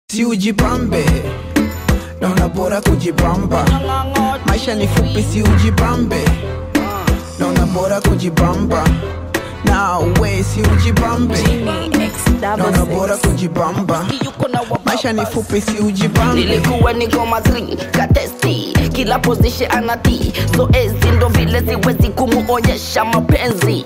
si ujipambe naona bora kujibamba maisha ni fupi si ujipambe naona bora kujibamba na we si ujipambe naona bora kujibamba maisha ni fupi si ujipambe nilikuwa niko matri katesti kila position anati zoezi ndo vile siwezi kumuonyesha mapenzi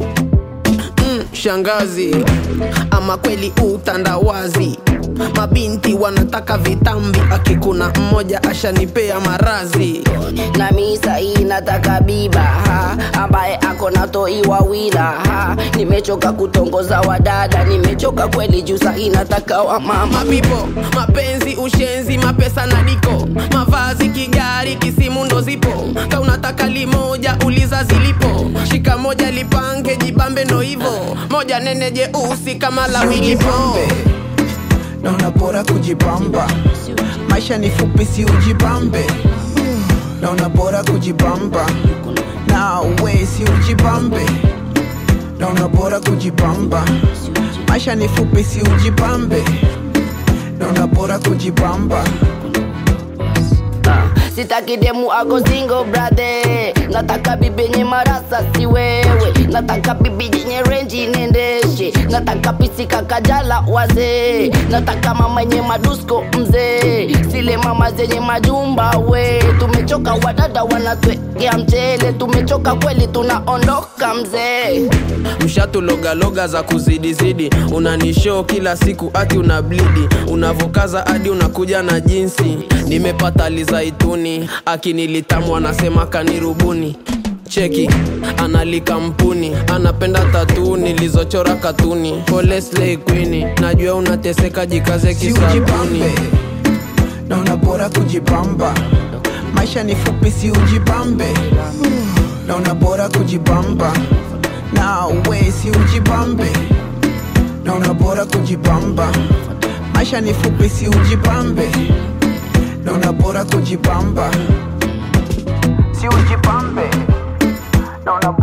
shangazi ama kweli utandawazi mabinti wanataka vitambi akikuna mmoja ashanipea marazi na misa hii nataka biba ha, ambaye ako na toi wawila ha. nimechoka kutongoza wadada nimechoka kweli juu sahii nataka wa mama mapipo mapenzi ushenzi mapesa na diko mavazi kigari kisimu ndo zipo ka unataka limoja uliza zilipo shika moja lipange jibambe ndo hivo moja nene jeusi kama la si wilipo ujipambe naona bora kujibamba maisha ni fupi si ujipambe naona bora kujibamba na we si ujipambe naona bora kujibamba maisha ni fupi si ujipambe naona bora kujibamba Ah, sitaki demu ako single brother nataka bibi yenye marasa si wewe nataka bibi yenye renji niendeshe nataka pisika kajala wazee nataka mama yenye madusko mzee sile mama zenye majumba we tumechoka wadada wanatwekea mchele tumechoka kweli tunaondoka mzee mshatulogaloga za kuzidizidi unanishow kila siku ati una blidi unavokaza hadi unakuja na jinsi nimepata lizaituni akinilitamu anasema kanirubuni cheki analikampuni anapenda tatu nilizochora katuni pole slay queen najua unateseka jikaze si kisabuni ujipambe naona bora kujibamba maisha ni fupi si ujipambe naona bora kujibamba na we si ujipambe naona bora kujibamba maisha ni fupi si ujipambe naona bora kujibamba si ujipambe naona